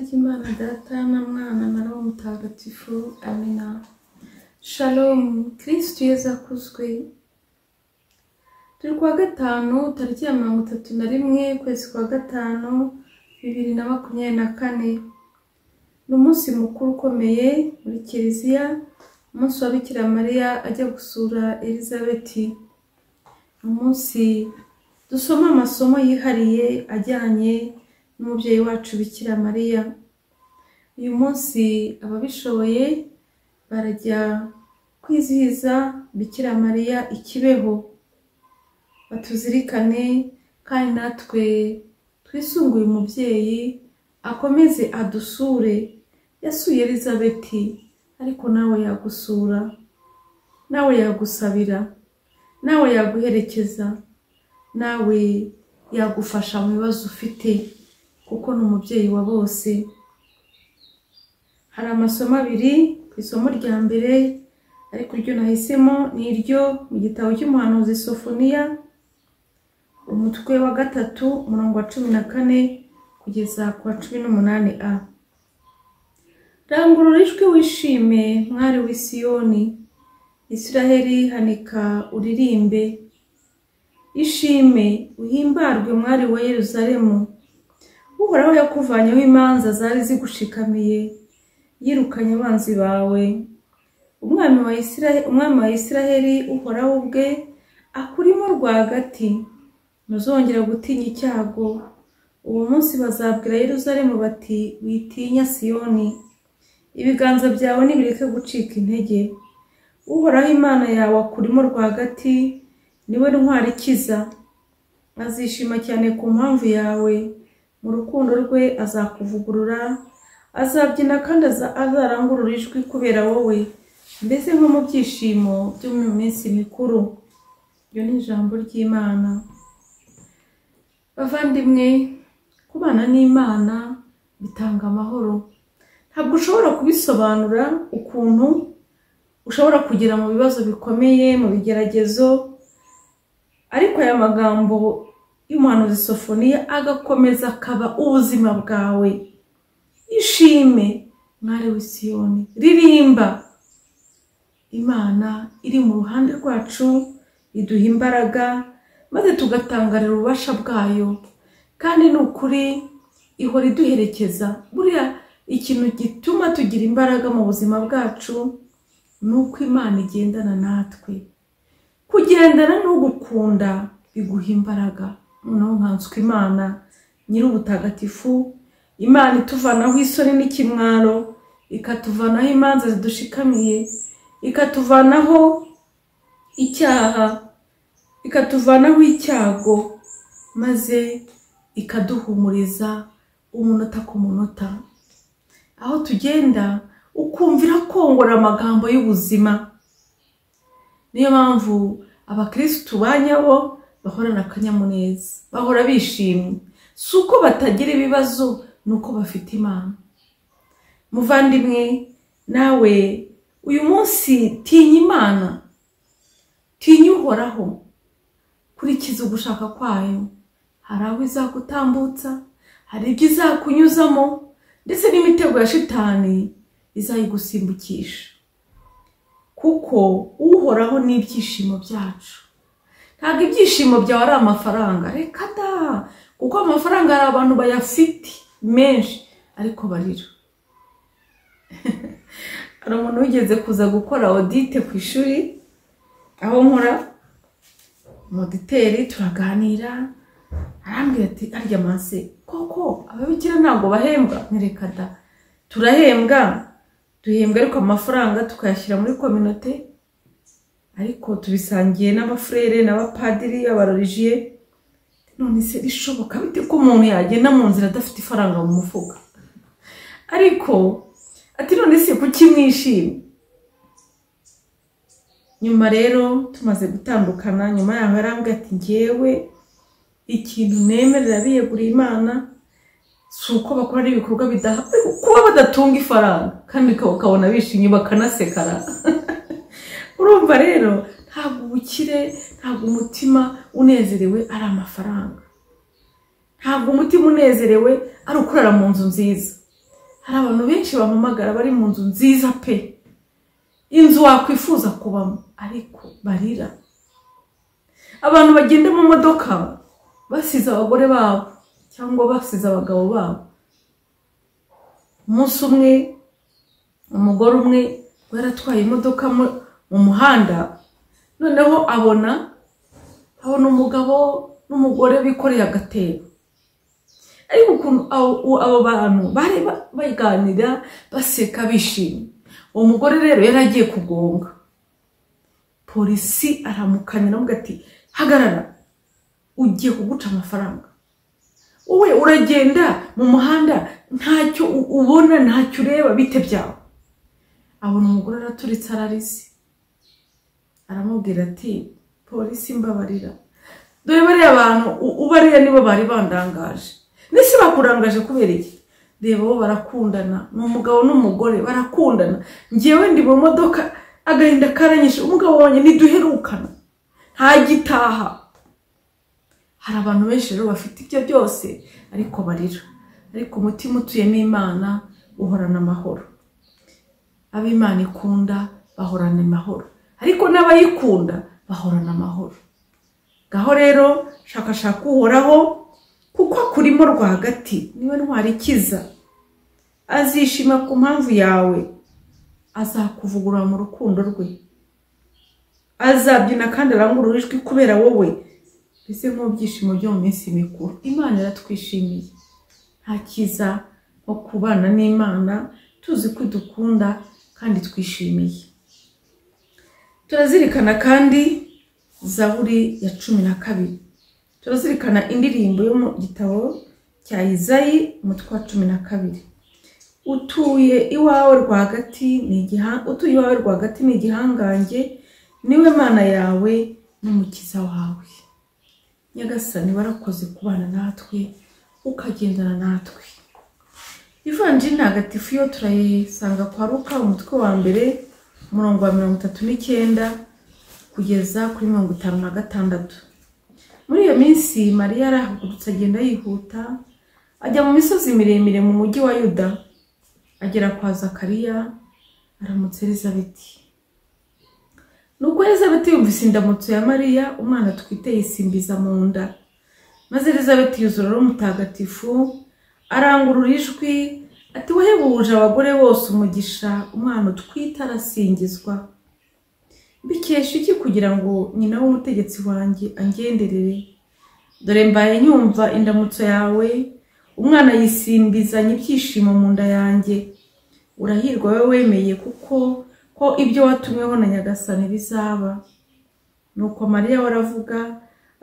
Data na Mwana na Roho Mutagatifu amina shalom kirisitu yeza akuzwe turi kuwa gatanu tariki ya mirongo itatu na rimwe ukwezi kwa gatanu bibiri na makumyabiri na kane ni umunsi mukuru ukomeye muri kiliziya umunsi wa Bikira Mariya ajya gusura Elizabeti ni umunsi dusoma amasomo yihariye ajyanye n'umubyeyi wacu Bikira Mariya uyu munsi ababishoboye barajya kwizihiza Bikira Mariya ikibeho batuzirikane kandi natwe twisunguye umubyeyi akomeze adusure yasuye Elizabeti ariko nawe yagusura nawe yagusabira nawe yaguherekeza nawe yagufasha mu bibazo ufite kuko ni umubyeyi wa bose hari amasomo abiri ku isomo rya mbere ariko iryo nahisemo ni iryo mu gitabo cy'umuhanuzi Sofoniya umutwe wa gatatu umurongo wa cumi na kane kugeza ku wa cumi n'umunani a rangurura ijwi wishime mwari w'i Siyoni Isiraheli hanika uririmbe ishime uhimbarwe mwari wa Yeruzalemu uhoraho yakuvanyeho imanza zari zigushikamiye yirukanye abanzi bawe umwami wa Isiraheli umwami wa Isiraheli uhoraho ubwe akurimo rwagati ntuzongera gutinya icyago uwo munsi bazabwira Yeruzalemu bati witinya Siyoni ibiganza byawe nibireke gucika intege uhoraho imana yawe akurimo rwagati niwe ntwari ikiza azishima cyane ku mpamvu yawe mu rukundo rwe azakuvugurura azabyina kandi aza- azarangurura ijwi kubera wowe mbese nko mu byishimo byo mu minsi mikuru iryo ni ijambo ry'imana bavandimwe kubana n'imana bitanga amahoro ntabwo ushobora kubisobanura ukuntu ushobora kugera mu bibazo bikomeye mu bigeragezo ariko aya magambo y'umuhanuzi sofoniya agakomeza akaba ubuzima bwawe ishime mwari w'i Siyoni ririmba imana iri mu ruhande rwacu iduha imbaraga maze tugatangarira ububasha bwayo kandi ni ukuri ihora iduherekeza buriya ikintu gituma tugira imbaraga mu buzima bwacu ni uko imana igendana natwe kugendana n'ugukunda biguha imbaraga noneho nkanswe imana nyir'ubutagatifu imana ituvanaho isoni n'ikimwaro ikatuvanaho imanza zidushikamiye ikatuvanaho icyaha ikatuvanaho icyago maze ikaduhumuriza umunota ku munota aho tugenda ukumvira kongora amagambo y'ubuzima niyo mpamvu abakirisitu ba nyabo bahorana akanyamuneza bahora bishimye si uko batagira ibibazo ni uko bafite imana muvandimwe nawe uyu munsi tinya imana tinya uhoraho kurikiza ugushaka kwayo hari aho izagutambutsa hari ibyo izakunyuzamo ndetse n'imitego ya shitani izayigusimbukisha kuko uhoraho n'ibyishimo byacu ntabwo ibyishimo byawe ari amafaranga reka da kuko amafaranga hari abantu bayafite menshi ariko barira hari umuntu wigeze kuza gukora odite ku ishuri aho nkora umuditeri turaganira arambwira ati arya mase koko ababikira ntabwo bahembwa ntireka da turahembwa duhembwa ariko amafaranga tukayashyira muri kominote ariko tubisangiye n'abafurere n'abapadiri abarorijiye none se bishoboka bite ko umuntu yagenda mu nzira adafite ifaranga mu mufuka ariko ati none se kuki mwishimye nyuma rero tumaze gutandukana nyuma yaho yarambwira ati ngewe ikintu nemerera biyeguriye imana si uko bakora ibikorwa bidaha ariko kuba badatunga ifaranga kandi uka- ukabona bishimye bakanasekara urumva rero ntabwo ubukire ntabwo umutima unezerewe ari amafaranga ntabwo umutima unezerewe ari ukurara mu nzu nziza hari abantu benshi bampamagara bari mu nzu nziza pe inzu wakwifuza kubamo ariko barira abantu bagenda mu modoka basize abagore babo cyangwa basize abagabo babo umunsi umwe umugore umwe yaratwaye imodoka mu- mu muhanda noneho abona abona umugabo n'umugore bikoreye agatebo ariko ukuntu abo- u- abo bantu bari ba- baganira baseka bishimye uwo mugore rero yari agiye kugonga polisi aramukanira aramukanya ati hagarara ugiye kuguca amafaranga wowe uragenda mu muhanda ntacyo u- ubona ntacyo ureba bite byawe abona umugore araturitse ararize aramubwira ati polisi mbabarira dore bariya bantu u- ubariya nibo bari bandangaje n'isi bakurangaje kubera iki reba bo barakundana ni umugabo n'umugore barakundana ngewe ndi mu modoka agahinda karanyishe umugabo wanjye ntiduherukana ntagitaha hari abantu benshi rero bafite ibyo byose ariko barira ariko umutima utuyemo imana uhorana amahoro abo imana ikunda bahorana amahoro ariko n'abayikunda bahorana amahoro gaho rero shakashaka uhoraho kuko akurimo rwagati niwe ntwara ikiza azishima ku mpamvu yawe azakuvugurura mu rukundo rwe azabyina kandi arangurura ijwi kubera wowe mbese nk'ubyishimo byo mu minsi mikuru imana iratwishimiye nta cyiza nko kubana n'imana tuzi ko idukunda kandi twishimiye turazirikana kandi zaburi ya cumi na kabiri turazirikana indirimbo yo mu gitabo cya izayi umutwe wa cumi na kabiri utuye iwawe rwagati ni igiha- utuye iwawe rwagati ni igihangange niwe mana yawe n'umukiza wawe nyagasani warakoze kubana natwe ukagendana natwe ivanjiri ntagatifu yo turayisanga kwa ruka umutwe wa mbere umurongo wa mirongo itatu n'icyenda kugeza kuri mirongo itanu na gatandatu muri iyo minsi mariya arahagurutse agenda yihuta ajya mu misozi miremire mu mujyi wa yuda agera kwa zakariya aramutsa elizabeti nuko elizabeti yumvise indamutso ya mariya umwana atwite yisimbiza mu nda maze elizabeti yuzura ari umutagatifu arangurura ijwi ati wahebuje abagore bose umugisha umwana utwite arasingizwa mbikesha iki kugira ngo nyina w'umutegetsi wanjye angenderere dore mbaye nyumva indamutso yawe umwana yisimbizanya ibyishimo mu nda yanjye urahirwa wowe wemeye kuko ko ibyo watumweho na nyagasani bizaba nuko mariya we aravuga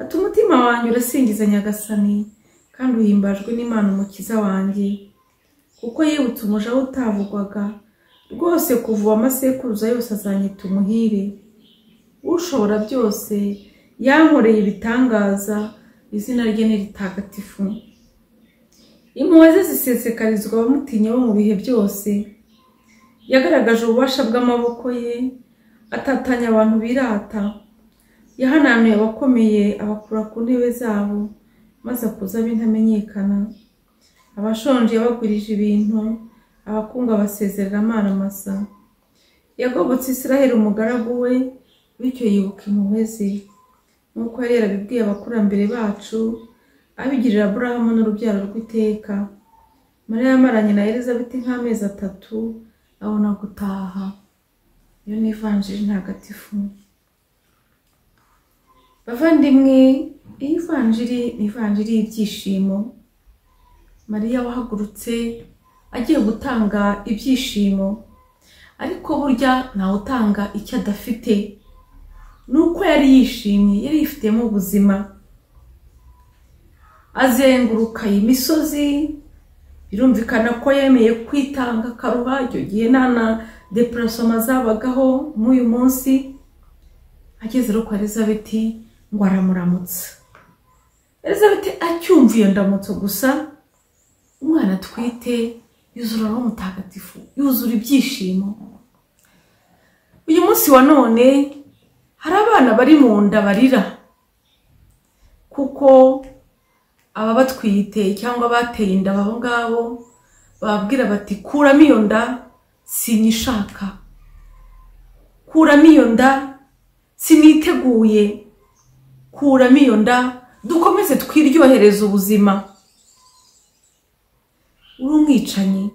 ati umutima wanjye urasingiza nyagasani kandi uhimbajwe n'imana umukiza wanjye kuko yibutse umuja we utavugwaga rwose kuva amasekuruza yose azanyita umuhire ushobora byose yankoreye ibitangaza izina rye ni ritagatifu impuhwe ze zisesekarizwa abamutinya bo mu bihe byose yagaragaje ububasha bw'amaboko ye atatanya abantu birata yahananuye abakomeye abakura ku ntebe zabo maze akuza ab'intamenyekana abashonje yabagurije ibintu abakungu abasezerera amara masa yagobotse israheli umugaragu we bityo yibuka impuhwe ze nk'uko yari yarabibwiye abakurambere bacu abigirira aburahamu n'urubyaro rw'iteka mariya yamaranye na elizabeti nk'amezi atatu abona gutaha iyo ni ivanjiri ntagatifu bavandimwe iyi vanjiri ni ivanjiri y'ibyishimo mariya wahagurutse agiye gutanga ibyishimo ariko burya ntawe utanga icyo adafite ni uko yari yishimye yari yifitemo ubuzima azenguruka iyi misozi birumvikana ko yemeye kwitanga akaruha icyo gihe nta na depurasoma zabagaho nk'uyu munsi ageze rero kwa elizabeti ngo aramuramutsa elizabeti acyumva iyo ndamutso gusa umwana atwite yuzura roho mutagatifu yuzura ibyishimo uyu munsi wa none hari abana bari mu nda barira kuko ababatwite cyangwa bateye inda abo ngabo bababwira bati kuramo iyo nda sinyishaka kuramo iyo nda siniteguye kuramo iyo nda dukomeze twiryohereze ubuzima uri umwicanyi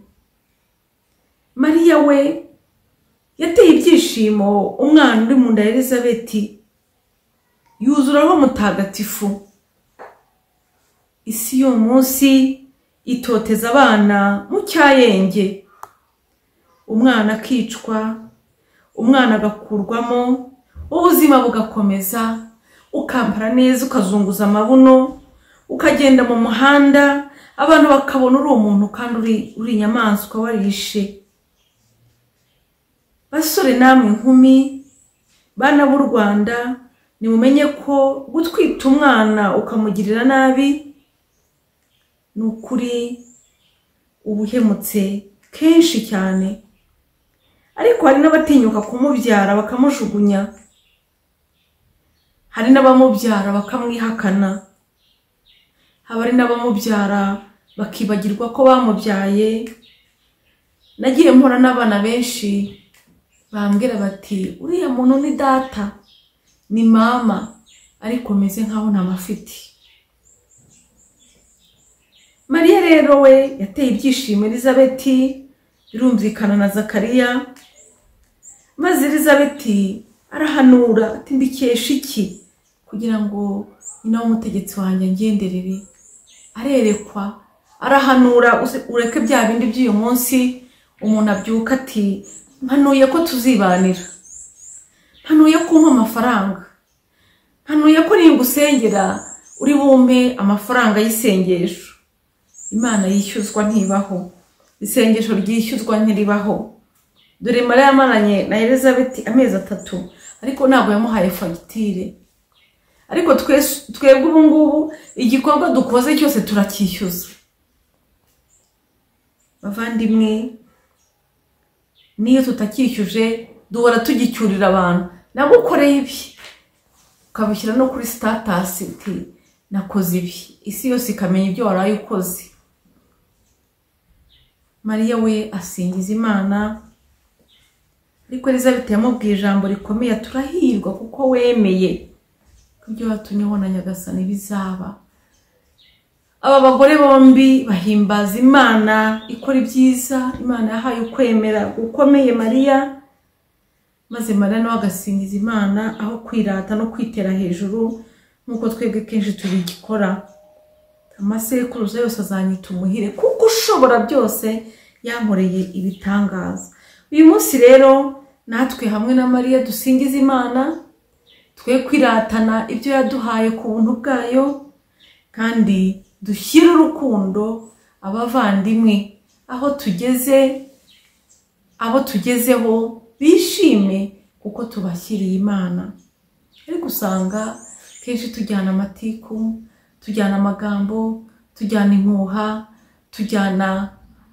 mariya we yateye ibyishimo umwana uri mu nda ya elizabeti yuzuraho mutagatifu isi yo munsi itoteza abana mu cyayenge umwana akicwa umwana agakurwamo ubuzima bugakomeza ukambara neza ukazunguza amabuno ukagenda mu muhanda abantu bakabona uri umuntu kandi uri inyamaswa warishe basore namwe inkumi bana b'u rwanda nimumenye ko gutwita umwana ukamugirira nabi ni ukuri ubuhemutse kenshi cyane ariko hari n'abatinyuka kumubyara bakamujugunya hari n'abamubyara bakamwihakana haba hari n'abamubyara bakibagirwa ko bamubyaye nagiye mpora n'abana benshi bambwira bati uriya muntu ni data ni mama ariko meze nkaho ntamafite mariya rero we yateye ibyishimo elizabeti birumvikana na zakariya maze elizabeti arahanura ati mbikesha iki kugira ngo nyina w'umutegetsi wanjye agenderere arerekwa arahanura ureke bya bindi by'uyu munsi umuntu abyuka ati mpanuye ko tuzibanira mpanuye ko umpa amafaranga mpanuye ko ningusengera uri bumpe amafaranga y'isengesho imana yishyuzwa ntibaho isengesho ryishyuzwa ntiribaho dore mara yamaranye na elizabeth amezi atatu ariko ntabwo yamuhaye fagitire ariko twebwe ubu ngubu igikorwa dukoze cyose turacyishyuza bavandimwe n'iyo tutacyishyuje duhora tugicyurira abantu nagukoreye ibi ukabishyira no kuri sitatasi uti nakoze ibi isi yose ikamenya ibyo waraye ukoze mariya we asingiza imana ariko elizabeth yamubwiye ijambo rikomeye turahirwa kuko wemeye ibyo watumyeho na nyagasani bizaba aba bagore bombi bahimbaza imana ikora ibyiza imana yahaye ukwemera gukomeye mariya maze mariya nawe agasingiza imana aho kwirata no kwitera hejuru nk'uko twebwe kenshi tubigikora amasekuruza yose azanyita umuhire kuko ushobora byose yankoreye ibitangaza uyu munsi rero natwe hamwe na mariya dusingiza imana twe kwiratana ibyo yaduhaye ku buntu bwayo kandi dushyire urukundo abavandimwe aho tugeze abo tugezeho bishime kuko tubashyiriye imana ariko usanga kenshi tujyana amatiku tujyana amagambo tujyana impuha tujyana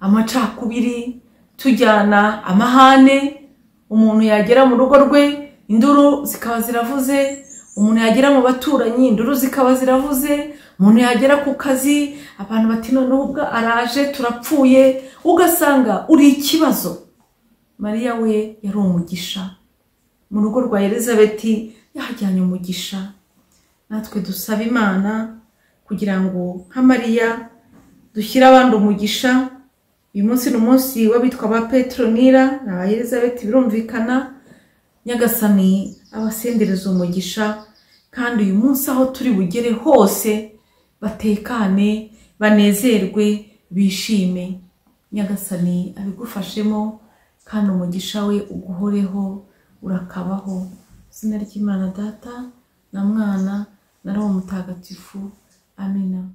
amacakubiri tujyana amahane umuntu yagera mu rugo rwe induru zikaba ziravuze umuntu yagera mu baturanyi induru zikaba ziravuze umuntu yagera ku kazi abantu bati noneho ubwo araje turapfuye ugasanga uri ikibazo mariya we yari umugisha mu rugo rwa elizabeti yahajyanye umugisha natwe dusaba imana kugira ngo nka mariya dushyire abandi umugisha uyu munsi ni umunsi w'abitwa ba petronira na ba elizabeti birumvikana nyagasani abasendereza umugisha kandi uyu munsi aho turi bugere hose batekane banezerwe bishime nyagasani abigufashemo kandi umugisha we uguhoreho urakabaho izina ry'imana data na mwana na roho mutagatifu amina